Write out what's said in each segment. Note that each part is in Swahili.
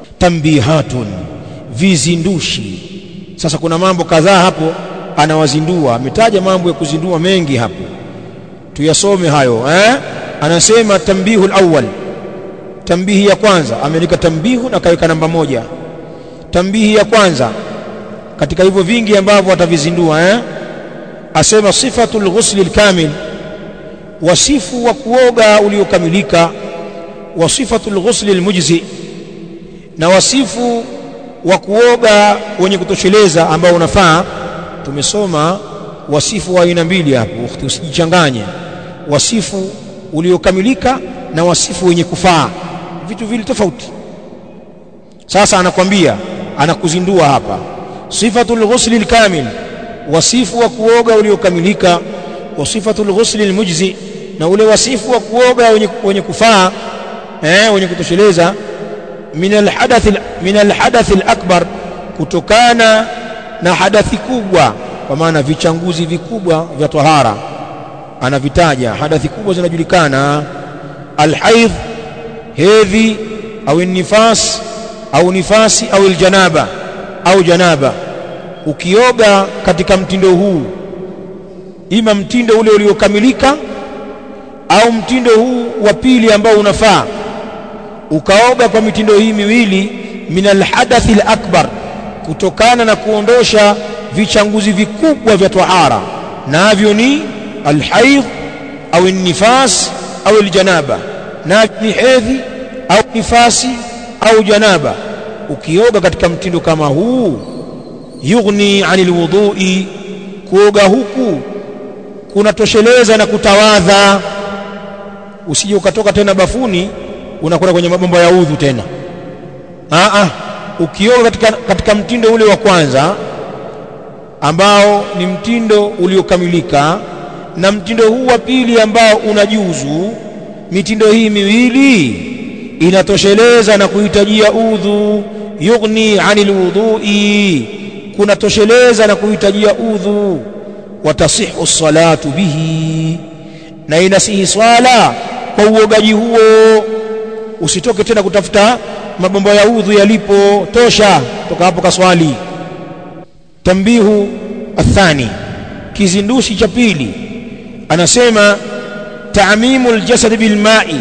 tambihatun vizindushi sasa kuna mambo kadhaa hapo anawazindua ametaja mambo ya kuzindua mengi hapo tuyasome hayo eh anasema tambihu alawwal tambihi ya kwanza ameandika tambihu na kaweka namba moja tambihi ya kwanza katika hivyo vingi ambavyo atavizindua eh asema sifatul ghusli alkamil wasifu wa kuoga uliokamilika wa sifatul ghusli almujzi na wasifu wa kuoga wenye kutosheleza ambao unafaa tumesoma wasifu wa aina mbili hapo usijichanganye wasifu uliokamilika na wasifu wenye kufaa vitu vile tofauti sasa anakwambia anakuzindua hapa sifatul ghusli alkamil wasifu wa kuoga uliokamilika wa sifatul ghusli almujzi na ule wasifu wa kuoga wenye, wenye kufaa eh wenye kutosheleza min alhadath min alhadath alakbar kutokana na hadathi kubwa kwa maana vichanguzi vikubwa vya tahara anavitaja hadathi kubwa zinajulikana alhaidh hedhi au nifas au nifasi au aljanaba au janaba ukioga katika mtindo huu ima mtindo ule uliokamilika au mtindo huu wa pili ambao unafaa ukaoga kwa mitindo hii miwili min alhadathi alakbar kutokana na kuondosha vichanguzi vikubwa vya tahara navyo ni alhaidh au nifas au aljanaba na ni hedhi au nifasi au janaba ukioga katika mtindo kama huu yughni anil wudhu'i kuoga huku kunatosheleza na kutawadha usije ukatoka tena bafuni unakwenda kwenye mabomba ya udhu tena a a ukioga katika, katika mtindo ule wa kwanza ambao ni mtindo uliokamilika na mtindo huu wa pili ambao unajuzu mitindo hii miwili inatosheleza na kuhitajia udhu yughni anil wudhu'i kunatosheleza na kuhitajia udhu watasihu salatu bihi na inasihi swala kwa uogaji huo usitoke tena kutafuta mabomba ya udhu yalipo tosha toka hapo kaswali tambihu athani kizindushi cha pili anasema taamimu aljasad bilma'i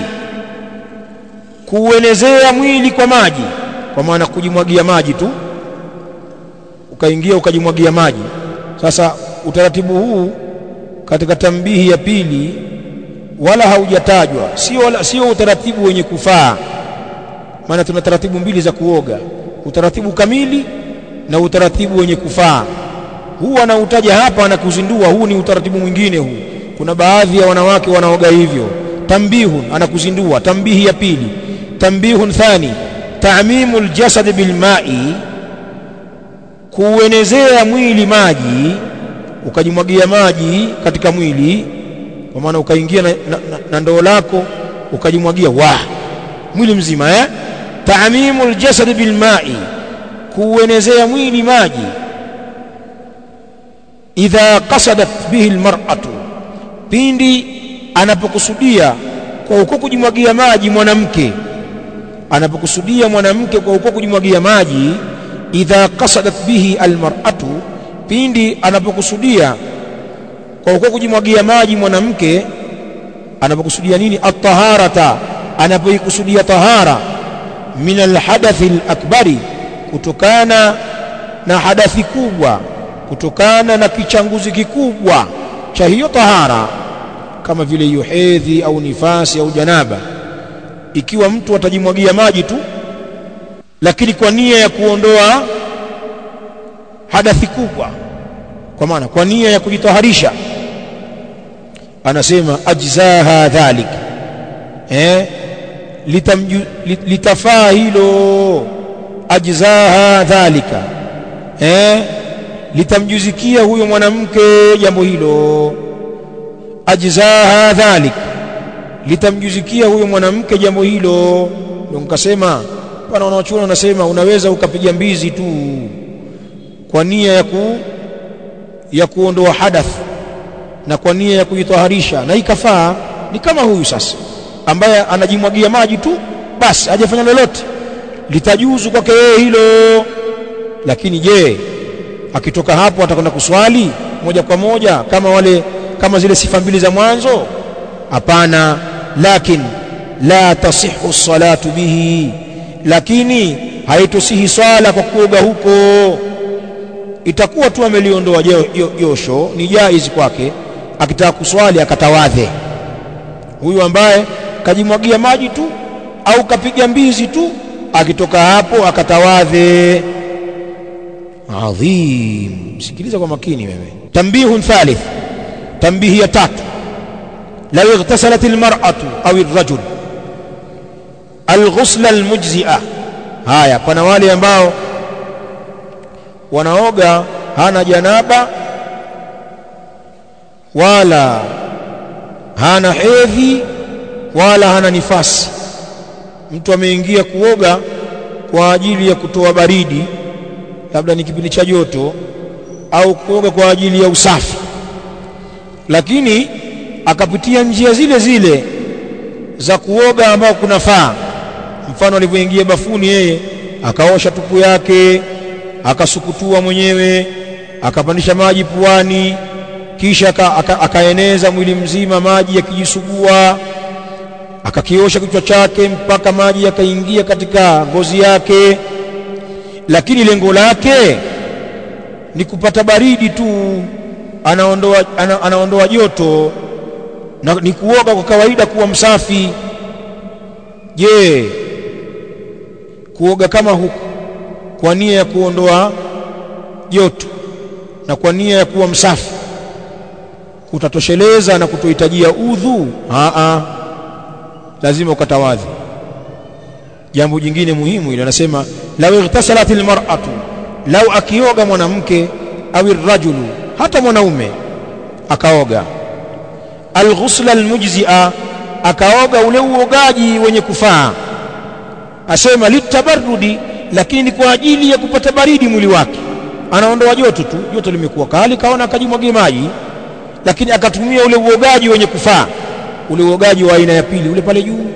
kuuenezea mwili kwa maji kwa maana kujimwagia maji tu ukaingia ukajimwagia maji sasa utaratibu huu katika tambihi ya pili wala haujatajwa sio wala sio utaratibu wenye kufaa maana tuna taratibu mbili za kuoga utaratibu kamili na utaratibu wenye kufaa huu anautaja hapa anakuzindua huu ni utaratibu mwingine huu kuna baadhi ya wanawake wanaoga hivyo tambihun anakuzindua tambihi ya pili tambihun thani ta'mimu aljasad bilma'i kuuenezea mwili maji ukajimwagia maji katika mwili kwa maana ukaingia na, na, na, na ndoo lako ukajimwagia wa mwili mzima eh ta'mimu aljasad bilma'i kuuenezea mwili maji idha qasadat bihi almar'atu pindi anapokusudia kwa huko kujimwagia maji mwanamke anapokusudia mwanamke kwa huko kujimwagia maji idha qasadat bihi almar'atu pindi anapokusudia kwa huko kujimwagia maji mwanamke anapokusudia nini at-taharata anapoikusudia tahara min alhadathi alakbari kutokana na hadathi kubwa kutokana na kichanguzi kikubwa cha hiyo tahara kama vile hiyo hedhi au nifasi au janaba ikiwa mtu atajimwagia maji tu lakini kwa nia ya kuondoa hadathi kubwa kwa maana kwa nia ya kujitaharisha anasema ajzaha dhalik eh litamju, litafaa hilo ajzaha dhalika eh litamjuzikia huyo mwanamke jambo hilo ajzaha dhalik litamjuzikia huyo mwanamke jambo hilo ndio nikasema pana wanaochuona wanasema unaweza ukapiga mbizi tu kwa nia ya ku ya kuondoa hadath na kwa nia ya kujitaharisha na ikafaa ni kama huyu sasa ambaye anajimwagia maji tu basi hajafanya lolote litajuzu kwake yeye hilo lakini je akitoka hapo atakwenda kuswali moja kwa moja kama wale kama zile sifa mbili za mwanzo hapana lakin la tasihu salatu bihi lakini haitosihi swala kwa kuoga huko itakuwa tu ameliondoa josho ni jaizi kwake akitaka kuswali akatawadhe huyu ambaye kajimwagia maji tu au kapiga mbizi tu akitoka hapo akatawadhe adhim sikiliza kwa makini wewe tambihun thalith tambihi ya tatu law ightasalat almar'atu aw arrajul alghusl almujzi'a haya pana wale ambao wanaoga hana janaba wala hana hedhi wala hana nifasi mtu ameingia kuoga kwa ajili ya kutoa baridi labda ni kipindi cha joto au kuoga kwa ajili ya usafi lakini akapitia njia zile zile za kuoga ambao kunafaa mfano alivyoingia bafuni yeye akaosha tupu yake akasukutua mwenyewe akapandisha maji puani kisha aka, aka, akaeneza mwili mzima maji yakijisugua akakiosha kichwa chake mpaka maji yakaingia katika ngozi yake lakini lengo lake ni kupata baridi tu anaondoa ana, anaondoa joto na ni kuoga kwa kawaida kuwa msafi je kuoga kama huku kwa nia ya kuondoa joto na kwa nia ya kuwa msafi kutatosheleza na kutohitajia udhu a lazima ukatawadhi jambo jingine muhimu ile anasema law ightasalat almar'atu law akioga mwanamke au rajulu hata mwanaume akaoga alghusla almujzi'a akaoga ule uogaji wenye kufaa asema litabarrudi lakini kwa ajili ya kupata baridi mwili wake anaondoa joto tu joto limekuwa kali kaona akajimwagia maji lakini akatumia ule uogaji wenye kufaa ule uogaji wa aina ya pili ule pale juu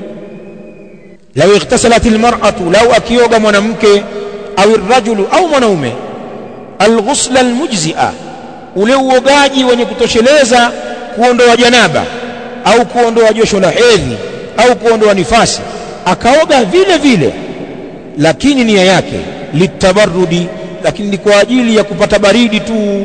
law ightasalat almar'atu law akioga mwanamke au rajulu au mwanaume alghusla almujzi'a ule uogaji wenye kutosheleza kuondoa janaba au kuondoa josho la hedhi au kuondoa nifasi akaoga vile vile lakini nia yake litabarrudi lakini ni kwa ajili ya kupata baridi tu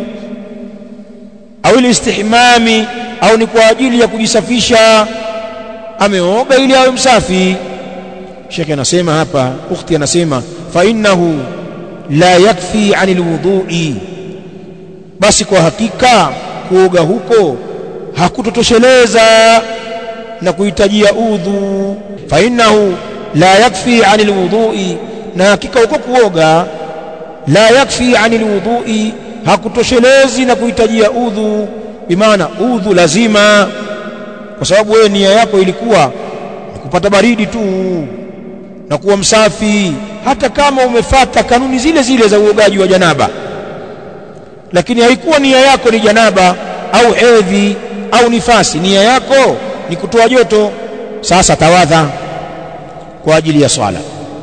au istihmami au ni kwa ajili ya kujisafisha ameoga ili awe msafi shekhe anasema hapa ukhti anasema fa innahu la yakfi anil wudhu'i basi kwa hakika kuoga huko hakutotosheleza na kuhitajia udhu fa innahu la yakfi anil wudhu'i na hakika huko kuoga la yakfi anil wudhu'i hakutoshelezi na kuhitajia udhu bimaana udhu lazima kwa sababu wewe nia yako ilikuwa ni kupata baridi tu na kuwa msafi hata kama umefata kanuni zile zile za uogaji wa janaba lakini haikuwa nia yako ni janaba au hedhi au nifasi nia yako ni kutoa joto sasa tawadha kwa ajili ya swala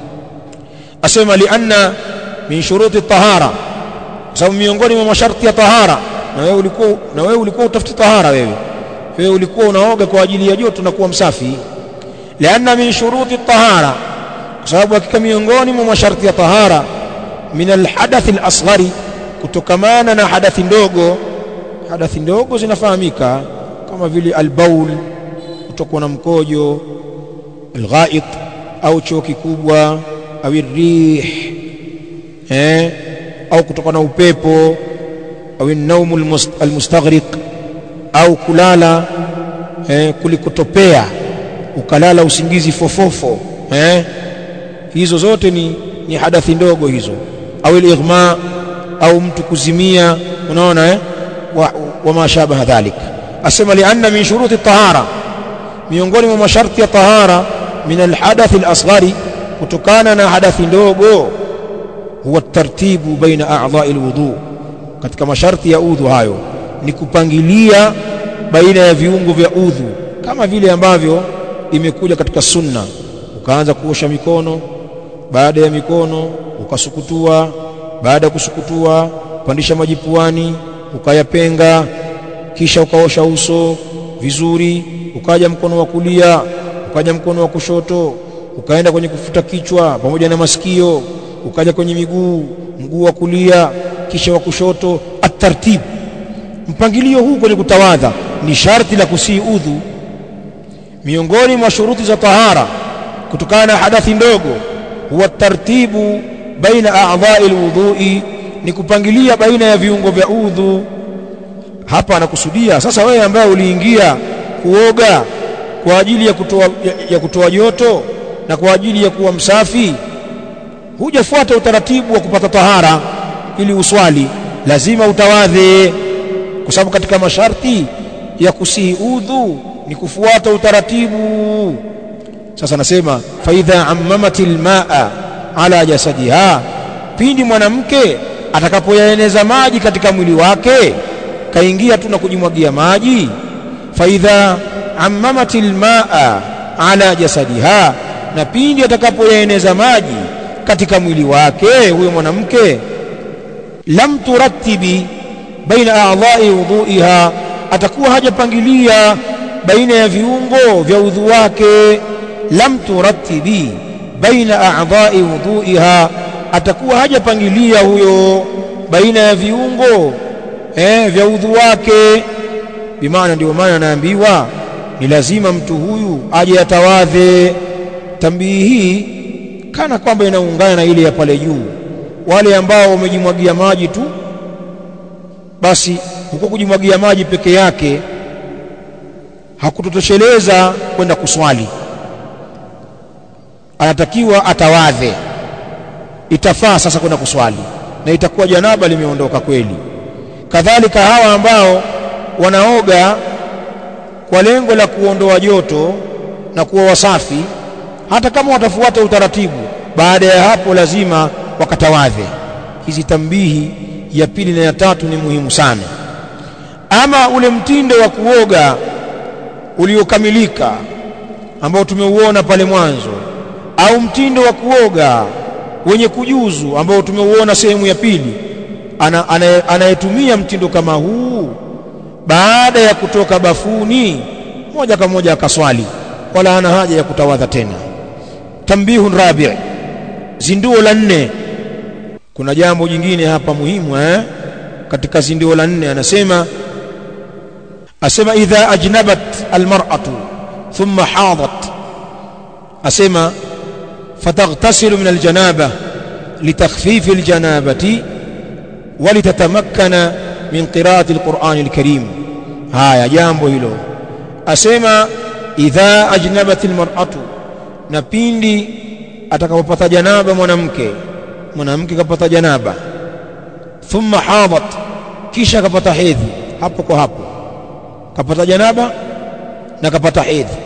asema lianna min shuruti tahara kwa sababu miongoni mwa masharti ya tahara na wewe ulikuwa na wewe ulikuwa utafuti tahara wewe wewe ulikuwa unaoga kwa ajili ya joto na kuwa msafi lianna min shuruti tahara kwa sababu hakika miongoni mwa masharti ya tahara min alhadath alasghari kutokamana na hadathi ndogo hadathi ndogo zinafahamika kama vile albaul kutokwa na mkojo alghait au choo kikubwa au rih eh au kutoka na upepo au naumu almustaghriq au kulala eh, kulikotopea ukalala usingizi fofofo eh, hizo zote ni, ni hadathi ndogo hizo au ighma au mtu kuzimia unaona eh, wa, wa ma shabaha dhalik asema lianna min shuruti tahara miongoni mwa masharti ya tahara min alhadathi alasghari kutokana na hadathi ndogo huwa tartibu baina a'dha'i alwudu katika masharti ya udhu hayo ni kupangilia baina ya viungo vya udhu kama vile ambavyo imekuja katika sunna ukaanza kuosha mikono baada ya mikono ukasukutua baada ya kusukutua pandisha maji puani ukayapenga kisha ukaosha uso vizuri ukaja mkono wa kulia ukaja mkono wa kushoto ukaenda kwenye kufuta kichwa pamoja na masikio ukaja kwenye miguu mguu wa kulia kisha wa kushoto atartib mpangilio huu kwenye kutawadha ni sharti la kusii udhu miongoni mwa shuruti za tahara kutokana na hadathi ndogo huwa tartibu baina a'dha'i alwudhu'i ni kupangilia baina ya viungo vya udhu hapa anakusudia sasa wewe ambaye uliingia kuoga kwa ajili ya kutoa ya, ya kutoa joto na kwa ajili ya kuwa msafi hujafuata utaratibu wa kupata tahara ili uswali lazima utawadhe kwa sababu katika masharti ya kusihi udhu ni kufuata utaratibu sasa nasema faidha ammamatil maa ala jasadiha pindi mwanamke atakapoyaeneza maji katika mwili wake kaingia tu na kujimwagia maji faidha ammamatil maa ala jasadiha na pindi atakapoyaeneza maji katika mwili wake huyo mwanamke lam turattibi baina a'dha'i wudhu'iha atakuwa hajapangilia baina ya viungo vya udhu wake lam turattibi baina a'dha'i wudhu'iha atakuwa hajapangilia huyo baina ya viungo eh, vya udhu wake bimaana ndio maana anaambiwa ni lazima mtu huyu aje atawadhe tambii hii kana kwamba inaungana na ile ya pale juu wale ambao wamejimwagia maji tu basi huko kujimwagia maji peke yake hakutotosheleza kwenda kuswali anatakiwa atawadhe itafaa sasa kwenda kuswali na itakuwa janaba limeondoka kweli kadhalika hawa ambao wanaoga kwa lengo la kuondoa joto na kuwa wasafi hata kama watafuata utaratibu baada ya hapo lazima wakatawadhe hizi tambihi ya pili na ya tatu ni muhimu sana ama ule mtindo wa kuoga uliokamilika ambao tumeuona pale mwanzo au mtindo wa kuoga wenye kujuzu ambao tumeuona sehemu ya pili anayetumia ana, ana mtindo kama huu baada ya kutoka bafuni moja kwa moja akaswali wala ana haja ya kutawadha tena tambihun rabi zinduo la nne kuna jambo jingine hapa muhimu eh? katika zinduo la nne anasema asema idha ajnabat almar'atu thumma hadat asema fataghtasilu min aljanaba litakhfifi aljanabati ولتتمكن من قراءة القرآن الكريم هايا jambo hilo asema idha ajnabat almar'atu na pindi atakapopata janaba mwanamke mwanamke kapata janaba thumma hadat kisha kapata hedhi hapo kwa hapo kapata janaba na kapata hedhi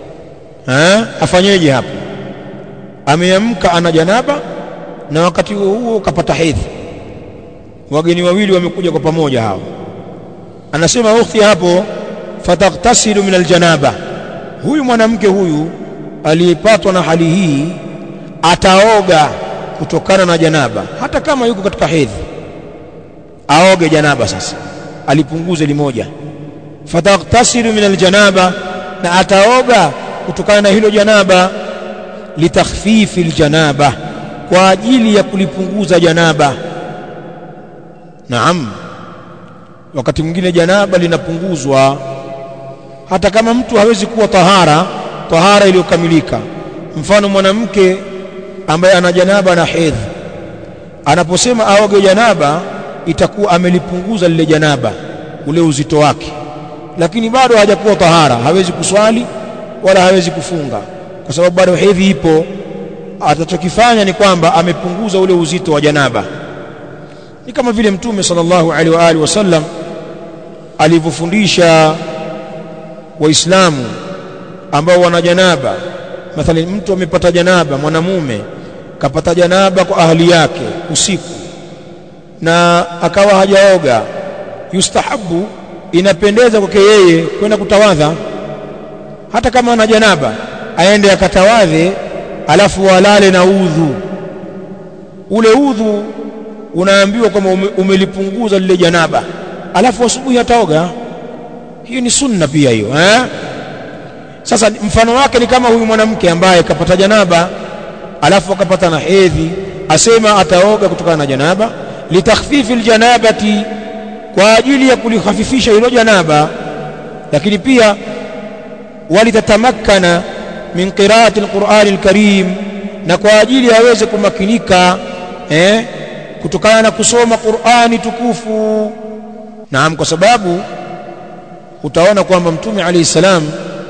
ha afanyeje hapo ameamka ana janaba na wakati huo huo kapata hedhi wageni wawili wamekuja kwa pamoja hao anasema ukhti hapo fataghtasilu min aljanaba huyu mwanamke huyu aliyepatwa na hali hii ataoga kutokana na janaba hata kama yuko katika hedhi aoge janaba sasa alipunguze limoja fataghtasilu min aljanaba na ataoga kutokana na hilo janaba litakhfifi aljanaba kwa ajili ya kulipunguza janaba naam wakati mwingine janaba linapunguzwa hata kama mtu hawezi kuwa tahara tahara iliyokamilika mfano mwanamke ambaye ana janaba na hedhi anaposema aoge janaba itakuwa amelipunguza lile janaba ule uzito wake lakini bado hajakuwa tahara hawezi kuswali wala hawezi kufunga kwa sababu bado hedhi ipo atachokifanya ni kwamba amepunguza ule uzito wa janaba ni kama vile mtume sallallahu alaihi wa alihi wasallam alivyofundisha waislamu ambao wana janaba mathalan mtu amepata janaba mwanamume kapata janaba kwa ahli yake usiku na akawa hajaoga yustahabu inapendeza kwake yeye kwenda kutawadha hata kama ana janaba aende akatawadhe alafu walale na udhu ule udhu unaambiwa kwamba ume, umelipunguza lile janaba alafu asubuhi ataoga hiyo ni sunna pia hiyo eh? sasa mfano wake ni kama huyu mwanamke ambaye kapata janaba alafu akapata na hedhi asema ataoga kutokana na janaba litakhfifi aljanabati kwa ajili ya kulihafifisha hilo janaba lakini pia walitatamakkana min qiraati alqur'ani alkarim na kwa ajili aweze kumakinika eh, kutokana na kusoma Qur'ani tukufu naam kwa sababu utaona kwamba mtume alayhi salam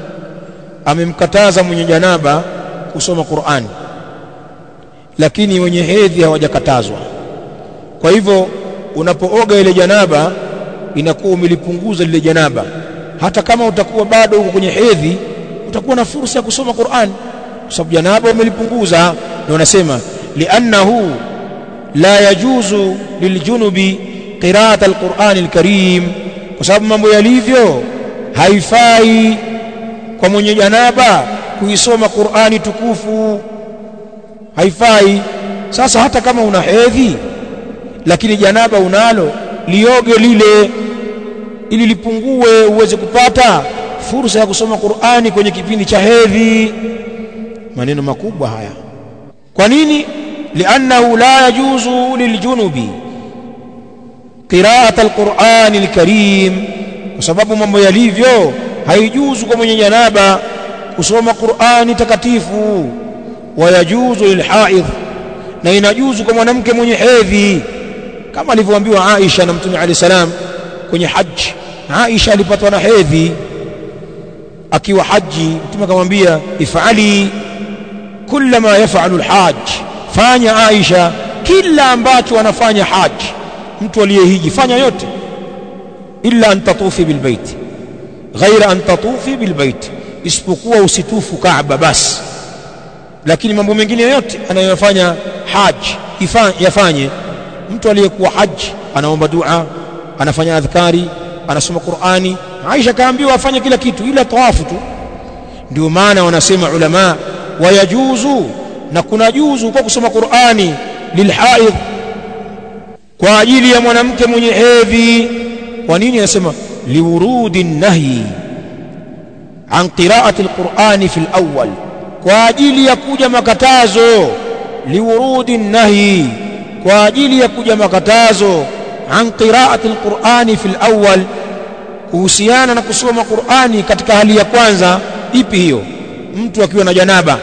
amemkataza mwenye janaba kusoma Qur'ani lakini wenye hedhi hawajakatazwa kwa hivyo unapooga ile janaba inakuwa umelipunguza lile janaba hata kama utakuwa bado uko kwenye hedhi utakuwa na fursa ya kusoma Qur'an kwa sababu janaba umelipunguza ndio unasema li'annahu la yajuzu liljunubi qira'at alquran alkarim kwa sababu mambo yalivyo haifai kwa mwenye janaba kuisoma Qur'ani tukufu haifai sasa hata kama una hedhi lakini janaba unalo lioge lile ili lipungue uweze kupata fursa ya kusoma Qur'ani kwenye kipindi cha hedhi maneno makubwa haya kwa nini li'annahu la yajuzu liljunubi qira'at alqur'ani alkarim kwa sababu mambo yalivyo haijuzu kwa mwenye janaba kusoma Qur'ani takatifu wayajuzu lilhaidh na inajuzu kwa mwanamke mwenye hedhi kama alivyoambiwa Aisha na Mtume Ali salam kwenye haji Aisha alipatwa na hedhi akiwa haji Mtume akamwambia ifali kila ma yafalu alhaj fanya Aisha kila ambacho anafanya haji mtu aliyehiji fanya yote illa an tatufi bilbait ghaira an tatufi bilbait isipokuwa usitufu Kaaba basi lakini mambo mengine yote anayofanya haji yafanye mtu aliyekuwa haji anaomba dua anafanya adhkari anasoma Qur'ani Aisha kaambiwa afanye kila kitu ila tawafu tu ndio maana wanasema ulama wayajuzu na kuna juzu kwa kusoma Qur'ani lilhaidh kwa ajili ya mwanamke mwenye hedhi kwa nini anasema liwurudi nahyi an qira'ati alqur'ani fi alawwal kwa ajili ya kuja makatazo liwurudi nahyi kwa ajili ya kuja makatazo an qira'ati alqur'ani fi alawwal kuhusiana na kusoma Qur'ani katika hali ya kwanza ipi hiyo mtu akiwa na janaba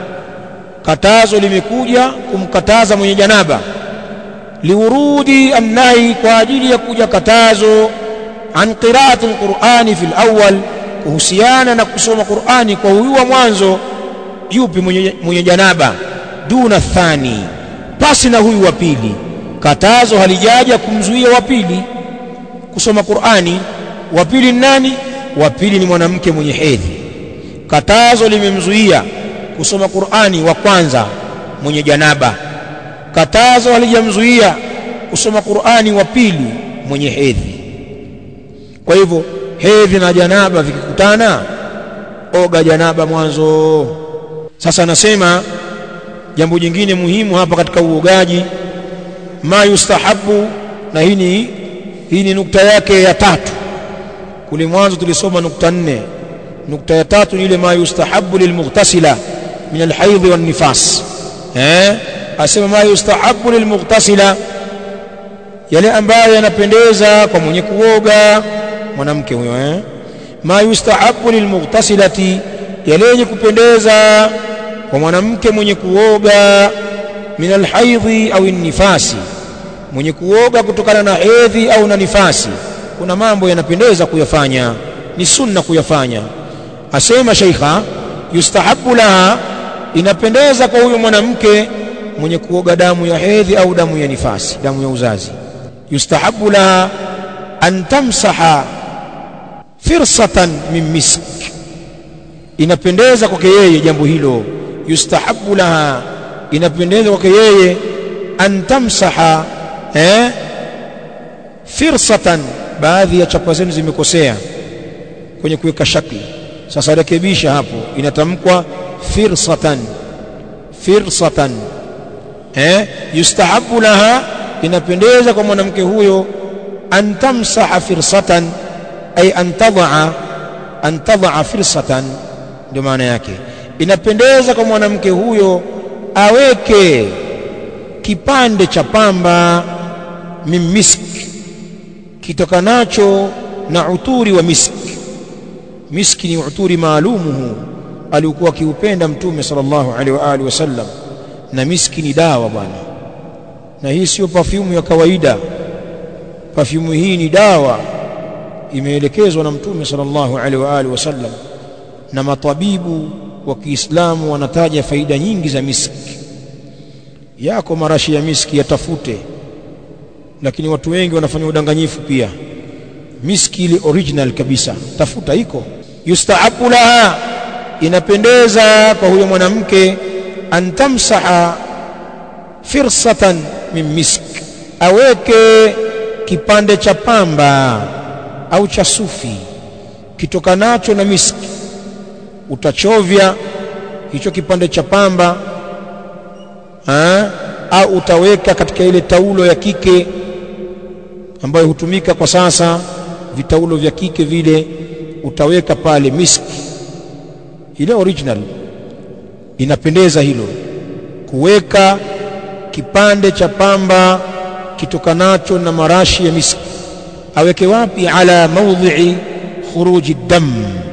katazo limekuja kumkataza mwenye janaba liurudi annahi kwa ajili ya kuja katazo an qira'ati alqur'ani fi alawwal kuhusiana na kusoma Qur'ani kwa huyu wa mwanzo yupi mwenye, mwenye janaba duna thani pasi na huyu wa pili katazo halijaja kumzuia wa pili kusoma Qur'ani wa pili ni nani wa pili ni mwanamke mwenye hedhi katazo limemzuia kusoma Qur'ani wa kwanza mwenye janaba katazo halijamzuia kusoma Qur'ani wa pili mwenye hedhi kwa hivyo hedhi na janaba vikikutana oga janaba mwanzo sasa anasema jambo jingine muhimu hapa katika uogaji ma yustahabu na hii ni hii ni nukta yake ya tatu kule mwanzo tulisoma nukta nne nukta ya tatu ni ile ma yustahabu lilmughtasila min alhaidh wan nifas eh asema ma yustahabu lilmughtasila yale ambayo yanapendeza kwa mwenye kuoga mwanamke huyo eh ma yustahabu lilmughtasilati yale yenye kupendeza kwa mwanamke mwenye kuoga min alhaidhi au nifasi mwenye kuoga kutokana na hedhi au na nifasi kuna mambo yanapendeza kuyafanya ni sunna kuyafanya asema sheikha yustahabu laha inapendeza kwa huyo mwanamke mwenye kuoga damu ya hedhi au damu ya nifasi damu ya uzazi yustahabu laha an tamsaha firsatan min misk inapendeza kwake yeye jambo hilo yustahabu laha inapendeza kwake yeye an tamsaha eh firsatan baadhi ya chapa zenu zimekosea kwenye kuweka shakli sasa rekebisha hapo inatamkwa firsatan firsatan eh yustahabu laha inapendeza kwa mwanamke huyo an tamsaha firsatan ay an tadha an tadha firsatan ndio maana yake inapendeza kwa mwanamke huyo aweke kipande cha pamba min misk kitokanacho na uturi wa miski miski ni uturi maalumuhu aliokuwa akiupenda mtume sallallahu alaihi wa alihi wasallam na miski ni dawa bwana na hii sio perfume ya kawaida perfume hii ni dawa imeelekezwa na mtume sallallahu alaihi wa alihi wasallam na matabibu wa Kiislamu wanataja faida nyingi za miski yako marashi ya miski yatafute lakini watu wengi wanafanya udanganyifu pia miski ile original kabisa tafuta iko yustaabu laha inapendeza kwa huyo mwanamke an tamsaha firsatan min misk aweke kipande cha pamba au cha sufi kitokanacho na miski utachovya hicho kipande cha pamba ha? au utaweka katika ile taulo ya kike ambayo hutumika kwa sasa vitaulo vya kike vile utaweka pale miski ile original inapendeza hilo kuweka kipande cha pamba kitokanacho na marashi ya miski aweke wapi ala maudhi'i khuruji dam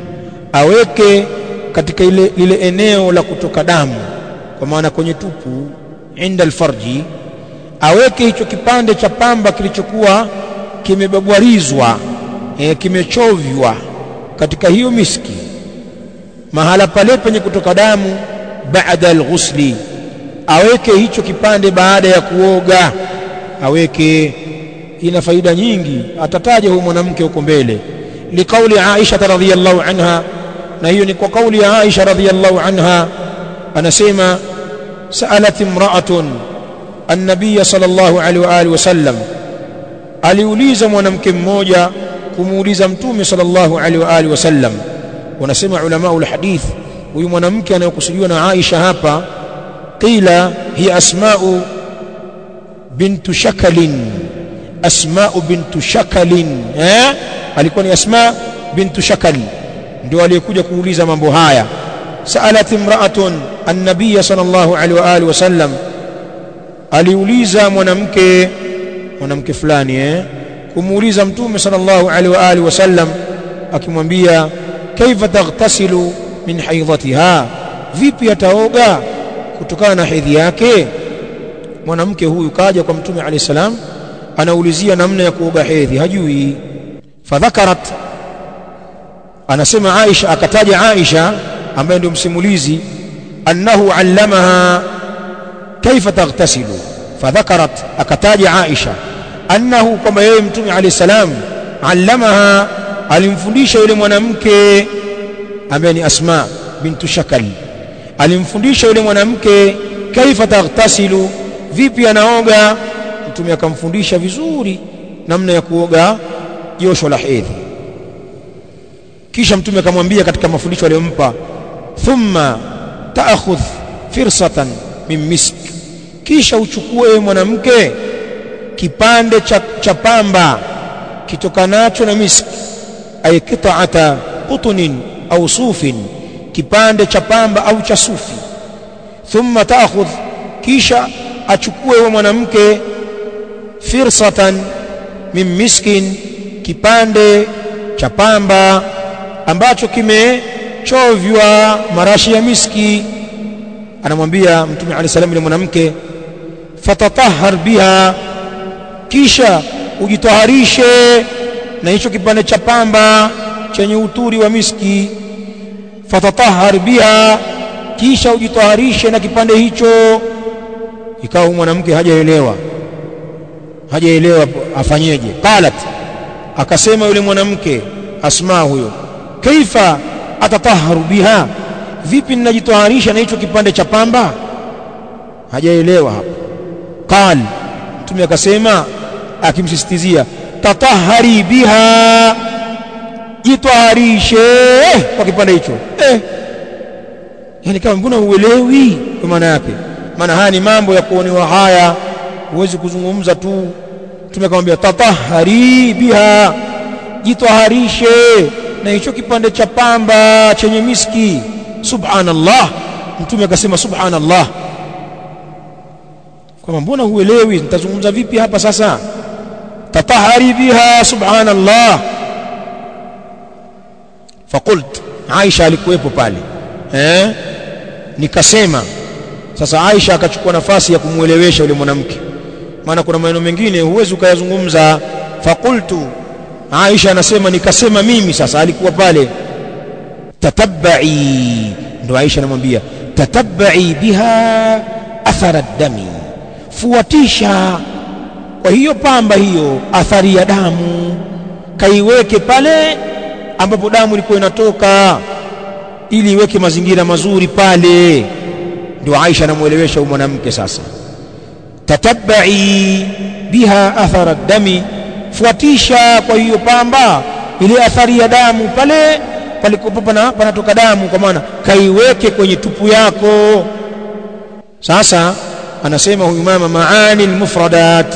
aweke katika ile lile eneo la kutoka damu kwa maana kwenye tupu inda alfarji aweke hicho kipande cha pamba kilichokuwa kimebabwarizwa e, kimechovywa katika hiyo miski mahala pale penye kutoka damu baada alghusli aweke hicho kipande baada ya kuoga aweke ina faida nyingi atataja huyo mwanamke huko mbele liqauli Aisha radhiyallahu anha na hiyo ni kwa kauli ya Aisha radhiyallahu anha anasema sa'alat imra'atun an-nabiy sallallahu alaihi wa alihi wasallam aliuliza mwanamke mmoja kumuuliza mtume sallallahu alaihi wa alihi wasallam wanasema ulama ulhadith huyu mwanamke anayokusudiwa na Aisha hapa qila hi asma'u bintu shakalin asma'u bintu shakalin eh alikuwa ni asma bintu shakal ndio aliyekuja kuuliza mambo haya sa'alat imra'atun an-nabiy sallallahu alaihi wa alihi wasallam aliuliza mwanamke mwanamke fulani eh kumuuliza mtume sallallahu alaihi wa alihi wasallam akimwambia kaifa taghtasilu min haidhatiha vipi ataoga kutokana na hedhi yake mwanamke huyu kaja kwa mtume alayhi salam anaulizia namna ya kuoga hedhi hajui fadhakarat anasema Aisha akataja Aisha ambaye ndio msimulizi annahu allamaha kaifa taghtasilu fadhakarat akataja Aisha annahu kwamba yeye mtume alayhi salam allamaha alimfundisha yule mwanamke ambaye ni Asma bintu Shakal alimfundisha yule mwanamke kaifa taghtasilu vipi anaoga mtume akamfundisha vizuri namna ya kuoga josho la hedhi kisha mtume akamwambia katika mafundisho aliyompa thumma ta'khudh firsatan min misk kisha uchukue mwanamke kipande cha, cha pamba kitokanacho na misk ay qita'ata qutnin au sufin kipande cha pamba au cha sufi thumma ta'khudh kisha achukue wa mwanamke firsatan min miskin kipande cha pamba ambacho kimechovywa marashi ya miski anamwambia mtume alayhi salam yule mwanamke fatatahhar biha kisha ujitaharishe na hicho kipande cha pamba chenye uturi wa miski fatatahhar biha kisha ujitaharishe na kipande hicho ikawa mwanamke hajaelewa hajaelewa afanyeje qalat akasema yule mwanamke asma huyo kaifa atataharu biha vipi ninajitaharisha na hicho kipande cha pamba hajaelewa hapo qal mtume akasema akimsisitizia tatahari biha jitaharishe kwa kipande hicho eh yani kama mbona uelewi kwa maana yake maana haya ni mambo ya kuonewa haya huwezi kuzungumza tu mtume akamwambia tatahari biha jitaharishe na hicho kipande cha pamba chenye miski subhanallah mtume akasema subhanallah kwamba mbona huelewi nitazungumza vipi hapa sasa tatahari biha subhanallah fakult Aisha alikuwepo pale eh nikasema sasa Aisha akachukua nafasi ya kumuelewesha yule mwanamke maana kuna maneno mengine huwezi ukayazungumza fakultu Aisha anasema nikasema mimi sasa alikuwa pale tatabbai ndo Aisha anamwambia tatabbai biha athara dami fuatisha kwa hiyo pamba hiyo athari ya damu kaiweke pale ambapo damu ilikuwa inatoka ili iweke mazingira mazuri pale ndio Aisha anamuelewesha huyu mwanamke sasa tatabbai biha athara dami fuatisha kwa hiyo pamba ile athari ya damu pale palikopo pana, panatoka damu kwa maana kaiweke kwenye tupu yako sasa anasema huyu mama maani almufradat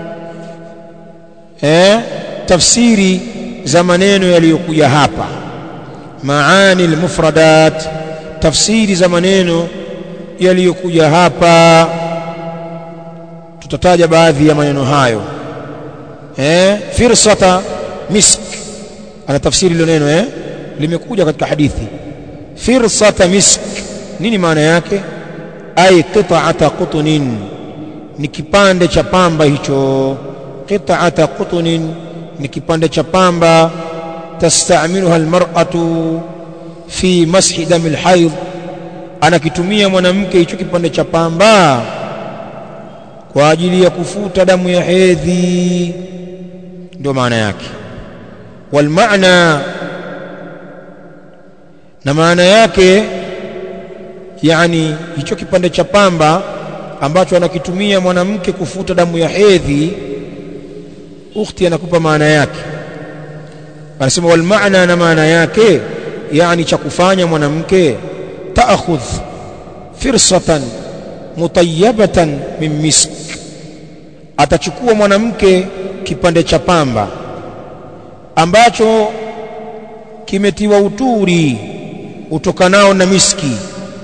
eh tafsiri za maneno yaliyokuja hapa maani almufradat tafsiri za maneno yaliyokuja hapa tutataja baadhi ya maneno hayo eh firsata misk ana tafsiri hilo neno eh limekuja katika hadithi firsata misk nini maana yake ay qita'ata qutnin ni kipande cha pamba hicho qita'ata qutnin ni kipande cha pamba tastamiluha almar'atu fi mashi dami alhayd anakitumia mwanamke hicho kipande cha pamba kwa ajili ya kufuta damu ya hedhi ndio maana yake wal maana na maana yake yani hicho kipande cha pamba ambacho anakitumia mwanamke kufuta damu ya hedhi ukhti anakupa maana yake anasema wal maana na maana yake yani cha kufanya mwanamke taakhudh firsatan mutayyabatan min misk atachukua mwanamke kipande cha pamba ambacho kimetiwa uturi utokanao na miski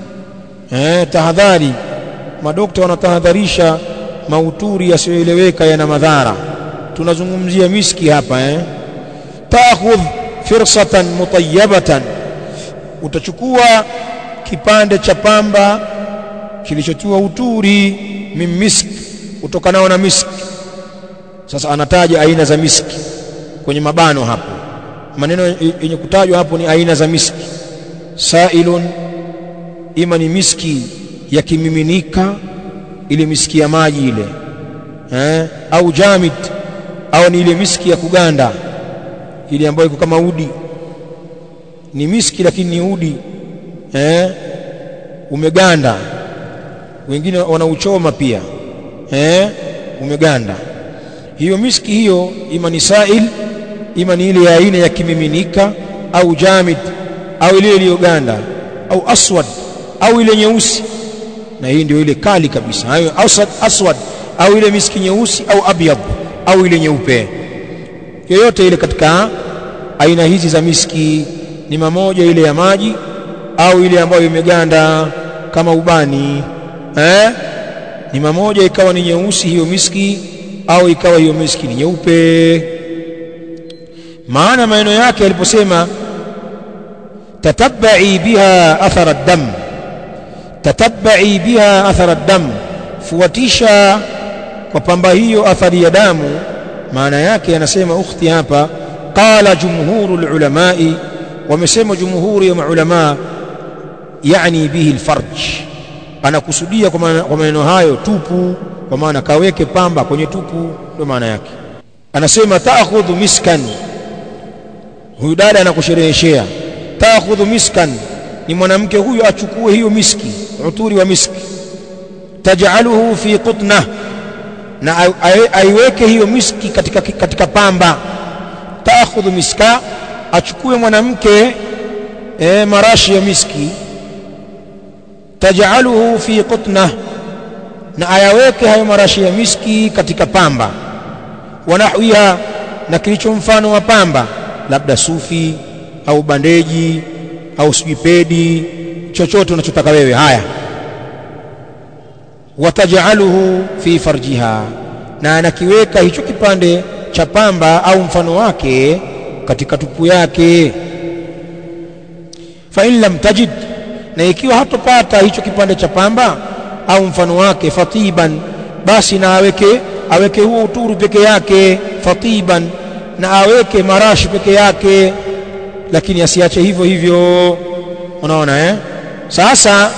eh tahadhari madokta wanatahadharisha mauturi yasiyoeleweka yana madhara tunazungumzia miski hapa eh taakhudh firsatan mutayyabatan utachukua kipande cha pamba kilichotiwa uturi min misk utokanao na miski sasa anataja aina za miski kwenye mabano hapo maneno yenye kutajwa hapo ni aina za miski sailun ima ni miski ya kimiminika ile miski ya maji ile eh? au jamid au ni ile miski ya kuganda ile ambayo iko kama udi ni miski lakini ni udi eh? umeganda wengine wanauchoma pia eh? umeganda hiyo miski hiyo ima ni sail ima ni ile ya aina ya kimiminika au jamid au ile iliyoganda au aswad au ile nyeusi na hii ndio ile kali kabisa hayo aswad aswad au ile miski nyeusi au abyad au ile nyeupe yoyote ile katika aina hizi za miski ni mamoja ile ya maji au ile ambayo imeganda kama ubani eh ni mamoja ikawa ni nyeusi hiyo miski au ikawa hiyo miski ni nyeupe maana maneno yake aliposema tatabbai biha athara dam tatabbai biha athara dam fuatisha kwa pamba hiyo athari ya damu maana yake anasema ukhti hapa qala jumhuru ulamai wamesema jumhuri ya maulama yani bihi alfarj anakusudia kwa maneno hayo tupu kwa maana kaweke pamba kwenye tupu ndio maana yake anasema taakhudhu miskan huyu dada anakushereheshea taakhudhu miskan ni mwanamke huyu achukue hiyo miski uturi wa miski taj'aluhu fi qutna na aiweke hiyo miski katika, katika pamba taakhudhu miska achukue mwanamke e, marashi ya miski taj'aluhu fi qutna na ayaweke hayo marashi ya miski katika pamba wanahwiha na kilicho mfano wa pamba labda sufi au bandeji au sijui pedi chochote unachotaka wewe haya watajaluhu fi farjiha na anakiweka hicho kipande cha pamba au mfano wake katika tupu yake fa in lam tajid na ikiwa hatopata hicho kipande cha pamba au mfano wake fatiban basi na aweke aweke huo uturu peke yake fatiban na aweke marashi peke yake lakini asiache hivyo hivyo unaona eh sasa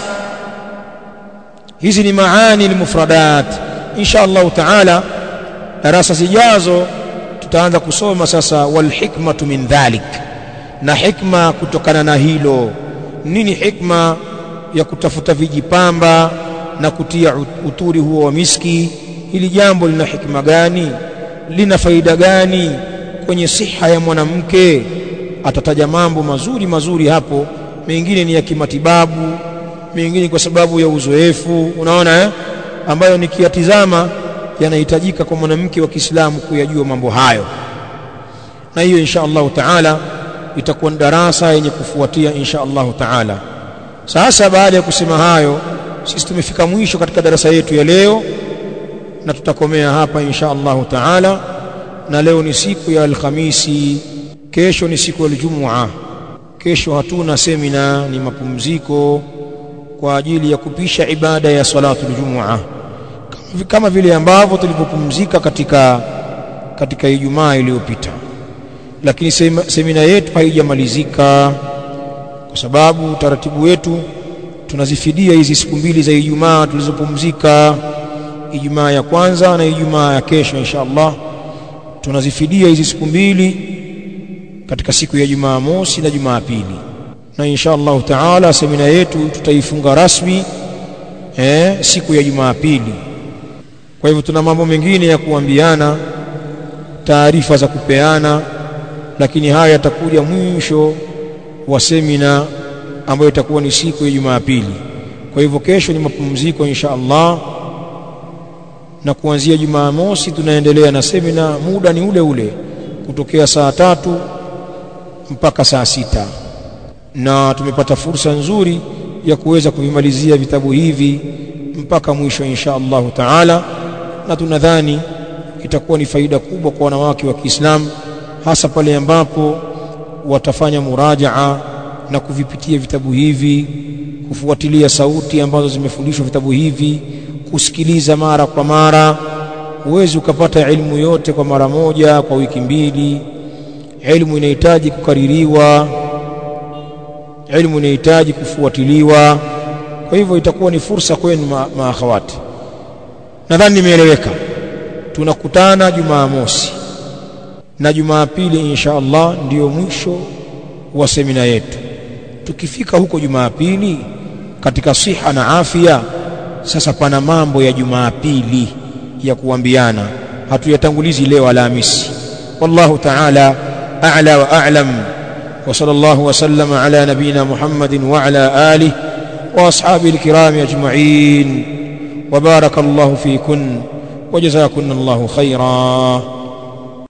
hizi ni maani almufradat insha Allah taala darasa zijazo tutaanza kusoma sasa wal hikmatu min dhalik na hikma kutokana na hilo nini hikma ya kutafuta vijipamba na kutia uturi huo wa miski hili jambo lina hikma gani lina faida gani kwenye siha ya mwanamke atataja mambo mazuri mazuri hapo mengine ni ya kimatibabu mengine kwa sababu ya uzoefu unaona eh? ambayo nikiyatizama yanahitajika kwa mwanamke wa Kiislamu kuyajua mambo hayo na hiyo insha Allah taala itakuwa darasa yenye kufuatia insha Allah taala sasa baada ya kusema hayo sisi tumefika mwisho katika darasa yetu ya leo na tutakomea hapa insha Allah taala na leo ni siku ya Alhamisi kesho ni siku ya Ijumaa kesho hatuna semina ni mapumziko kwa ajili ya kupisha ibada ya salatu Ijumaa kama vile ambavyo tulipopumzika katika katika Ijumaa iliyopita lakini semina yetu haijamalizika kwa sababu utaratibu wetu tunazifidia hizi siku mbili za Ijumaa tulizopumzika Ijumaa ya kwanza na Ijumaa ya kesho insha Allah tunazifidia hizi siku mbili katika siku ya Jumaa mosi na Jumaa pili na insha Allah taala semina yetu tutaifunga rasmi eh, siku ya Jumaa pili kwa hivyo tuna mambo mengine ya kuambiana taarifa za kupeana lakini haya yatakuja mwisho wa semina ambayo itakuwa ni siku ya Jumapili. Kwa hivyo kesho ni mapumziko insha Allah, na kuanzia Jumamosi tunaendelea na semina, muda ni ule ule kutokea saa tatu mpaka saa sita na tumepata fursa nzuri ya kuweza kuvimalizia vitabu hivi mpaka mwisho insha Allahu taala, na tunadhani itakuwa ni faida kubwa kwa wanawake wa Kiislamu hasa pale ambapo watafanya murajaa na kuvipitia vitabu hivi, kufuatilia sauti ambazo zimefundishwa vitabu hivi, kusikiliza mara kwa mara. Huwezi ukapata elimu yote kwa mara moja kwa wiki mbili. Elimu inahitaji kukaririwa, elimu inahitaji kufuatiliwa. Kwa hivyo itakuwa ni fursa kwenu ma maakhawati. Nadhani nimeeleweka. Tunakutana Jumamosi na Jumapili insha Allah ndiyo mwisho wa semina yetu. Tukifika huko Jumapili katika siha na afya, sasa pana mambo ya Jumapili ya kuambiana, hatuyatangulizi leo Alhamisi. Wallahu ta'ala a'la wa a'lam wa sallallahu wa sallama ala nabina Muhammadin wa ala alihi wa ashabihi alkirami ajma'in wa barakallahu fikun wa jazakunallahu khairan